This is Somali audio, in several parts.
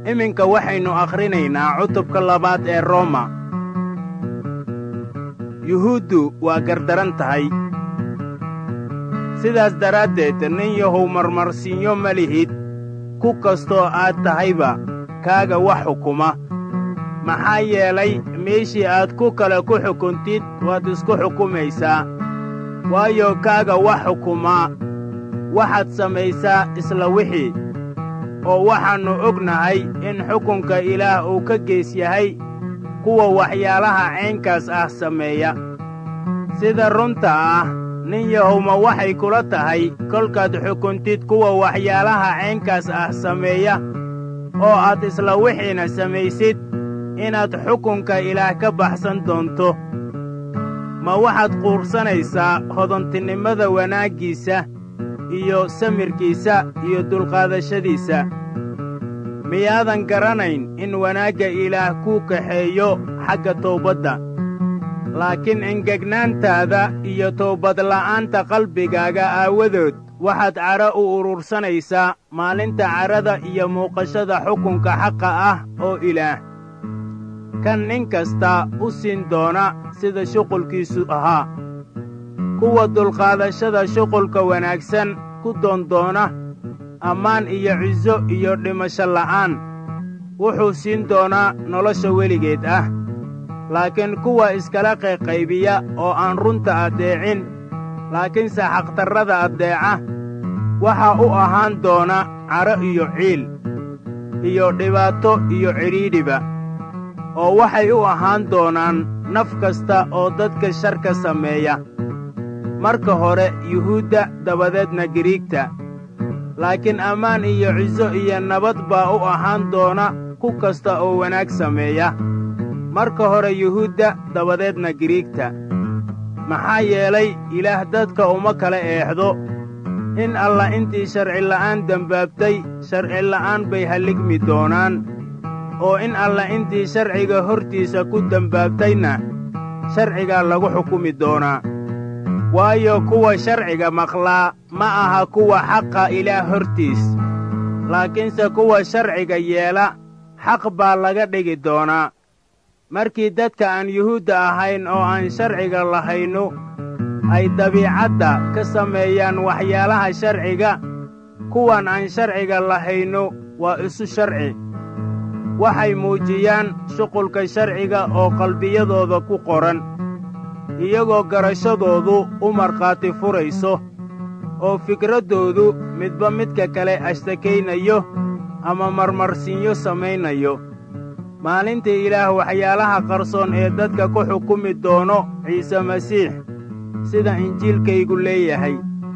iminka waxaynu akhrinaynaa cutubka labaad ee roma yuhuuddu waa gardaran tahay sidaas daraaddeed nin yahow marmarsiinyo ma lihid ku kastoo aad tahayba kaaga wax xukuma maxaa yeelay meeshii aad ku kale ku xukuntid waad isku xukumaysaa waayo kaaga wax xukumaa waxaad samaysaa isla wixii oo waxaannu ognahay in xukunka ilaah uu ka gees yahay kuwa waxyaalaha caynkaas ah sameeya sida runta ah nin yahowma waxay kula tahay kolkaad xukuntid kuwa waxyaalaha caynkaas ah sameeya oo aad isla wixiina samaysid inaad xukunka ilaah ka baxsan doonto ma waxaad quursanaysaa hodantinimada wanaaggiisa iyo samirkiisa iyo dulqaadashadiisa miyaadan garanayn in wanaagga ilaah kuu kaxeeyo xagga towbadda laakiin engegnaantaada iyo towbadla'aanta qalbigaaga aawadood waxaad cadho u urursanaysaa maalinta cadhada iyo muuqashada xukunka xaqa ah oo ilaah kan nin kasta u siin doona sida shuqulkiisu ahaa kuwa dulqaadashada shuqulka wanaagsan ku doondoona ammaan iyo ciso iyo dhimasho la'aan wuxuu siin doonaa nolosha weligeed ah laakiin kuwa iskala qayqaybiya oo aan runta addeecin laakiinse xaqtarrada addeeca waxaa u ahaan doona cadho iyo ciil iyo dhibaato iyo cidhiidhiba oo waxay u ahaan doonaan naf kasta oo dadka sharka sameeya marka hore yuhuudda dabadeedna giriigta laakiin ammaan iyo ciso iyo nabad baa u ahaan doona ku kasta oo wanaag sameeya marka hore yuhuudda dabadeedna giriigta maxaa yeelay ilaah dadka uma kala eexdo in alla intii sharcila'aan dembaabtay sharcila'aan bay halligmi doonaan oo in alla intii sharciga hortiisa ku dembaabtayna sharcigaa lagu xukumi doonaa waayo kuwa sharciga maqlaa ma aha kuwa xaqa ilaah hortiis laakiinse kuwa sharciga yeela xaq baa laga dhigi doonaa markii dadka aan yuhuudda ahayn oo aan sharciga lahaynu ay dabiicadda ka sameeyaan waxyaalaha sharciga kuwan aan sharciga lahaynu waa isu sharci waxay muujiyaan shuqulka sharciga oo qalbiyadooda ku qoran iyagoo garashadoodu u markhaati furayso oo fikraddoodu midba midka kale ashtakaynayo ama marmarsiinyo samaynayo maalintii ilaah waxyaalaha qarsoon ee dadka ku xukumi doono ciise masiix sida injiilkaygu leeyahay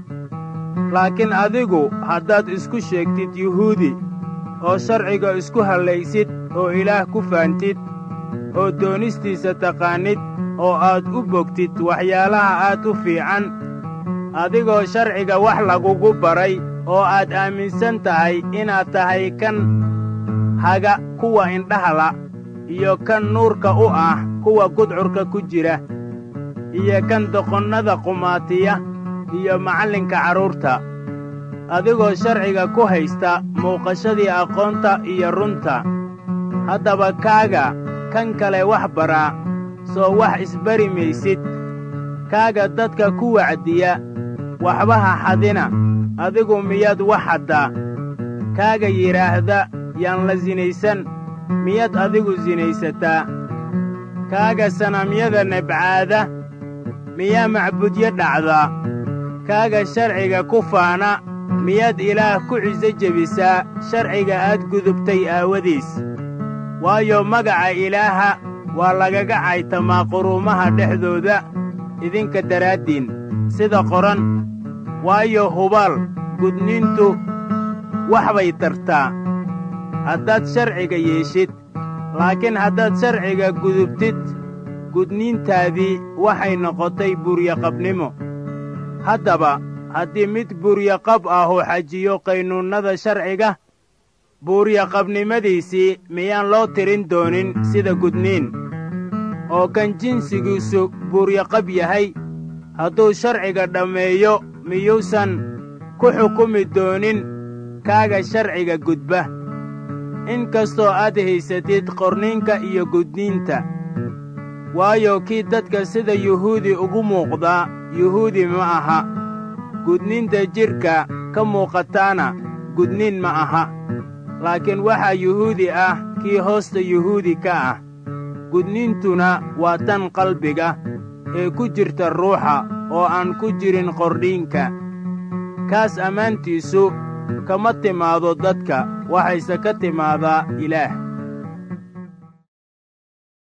laakiin adigu haddaad isku sheegtid yuhuudi oo sharciga isku hallaysid oo ilaah ku faantid oo doonistiisa taqaannid oo aad u bogtid waxyaalaha aad u fiican adigoo sharciga wax lagugu baray oo aad aaminsan tahay inaad tahay kan haga kuwa indhahala iyo kan nuurka u ah kuwa gudcurka ku jira iyo kan doqonnada qumaatiya iyo macallinka carruurta adigoo sharciga ku haysta muuqashadii aqoonta iyo runta haddaba kaaga kan kale wax baraa soo wax isbari maysid kaaga dadka ku wacdiya waxba ha xadina adigu miyaad wax xaddaa kaaga yidhaahda yaan la sinaysan miyaad adigu sinaysataa kaaga sanamyada nebcaada miyaa macbudyo dhacdaa kaaga sharciga ku faana miyaad ilaah ku ciso jebisaa sharciga aad gudubtay aawadiis waayo magaca ilaaha waa lagaga caytamaa quruumaha dhexdooda idinka daraaddiin sida qoran waayo hubaal gudniintu wax bay tartaa haddaad sharciga yeeshid laakiin haddaad sharciga gudubtid gudniintaadii waxay noqotay buryaqabnimo haddaba haddii mid buryaqab ahu xajiyo qaynuunnada sharciga buuryaqabnimadiisii miyaan loo tirin doonin sida gudniin oo kan jinsigiisu buuryaqab yahay hadduu sharciga dhammeeyo miyuusan ku xukumi doonin kaaga sharciga gudba in kastoo aad haysatid qorninka iyo gudniinta waayo kii dadka sida yuhuudi ugu muuqdaa yuhuudi ma aha gudniinta jidhka ka muuqataana gudniin ma aha laakiin waxaa yuhuudi ah kii hoosta yuhuudi ka ah gudniintuna waa tan qalbiga ee ku jirta ruuxa oo aan ku jirin qordhiinka kaas ammaantiisu kama timaado dadka waxayse ka timaadaa ilaah